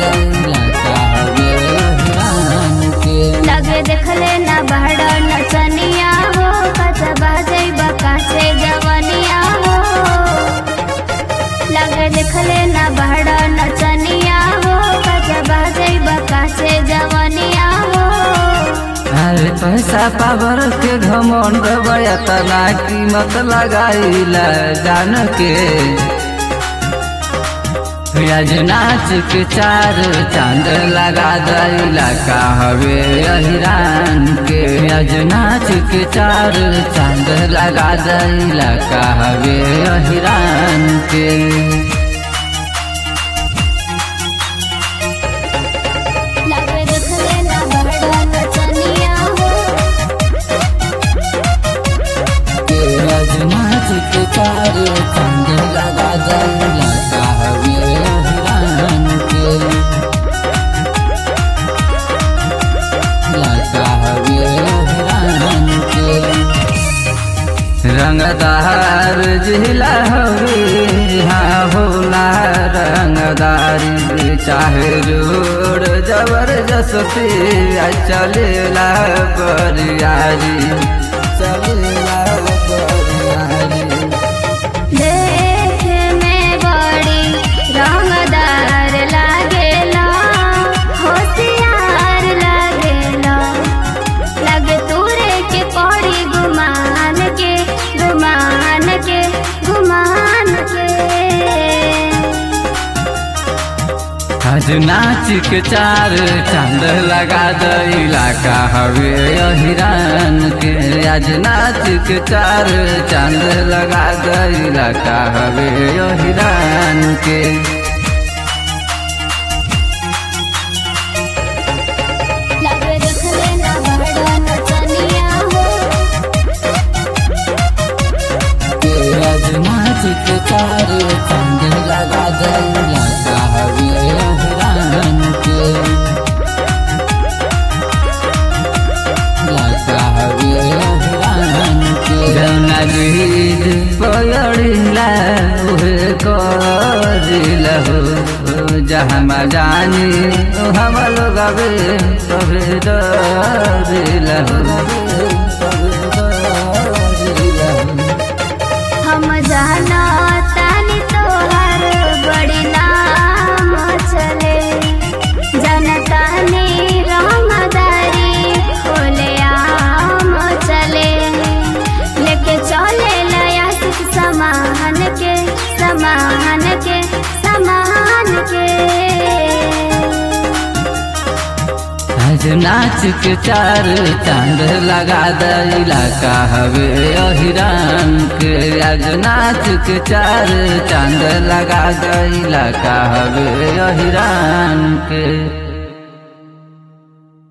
दैला का हवे अहिरान के लगे देखले ना बहड़ नचनिया हो कचबा जैबा कासे जवनिया हो लगे देखले ना बहड़ नचनिया हो कचबा जैबा कासे जवनिया हो अरे पैसा पावर के घमंड बयतना कीमत लगाइला जान के आज नाच के चार चांद लगा दैला का हवे अहिरान के आज नाच के चार चांद लगा दैला का हवे अहिरान के लगे देखले ना बहड़ नचनिया हो के आज नाच के चार चांद लगा दैला का हवे अहिरान के लगा हवे अहिरान के रंगदार जिला हवे हाँ होला रंगदारी चाहे जोड़ जबरदस्ती आ चलेला बरियारी चलेला बरियारी देखे में बड़ी रंगदार लागेला होशियार लागेला लगे तूरे के पड़ी गुमान के गुमान के गुमान के आज नाच के चार चांद लगा दैला का हवे अहिरान के आज नाच के चार चांद लगा दैला का हवे अहिरान के लगे देखले ना बड़ा नचनिया हो के आज नाच के चार चांद लगा दैला का हवे अहिरान के लगा हवे अहिरान के जौना गीत पयड़िला उहे करिला हो जहाँ जानी हम लोग अबे तबे डरिला हो हम जाना तानी तोहर बड़ी नाम चले जनता ने रंगदारी खोले आम चले लेके चले लया सुख समान के समान के समान के आज नाच के चार चांद लगा दैला का हवे अहिरान के आज नाच के चार चांद लगा दैला का हवे अहिरान के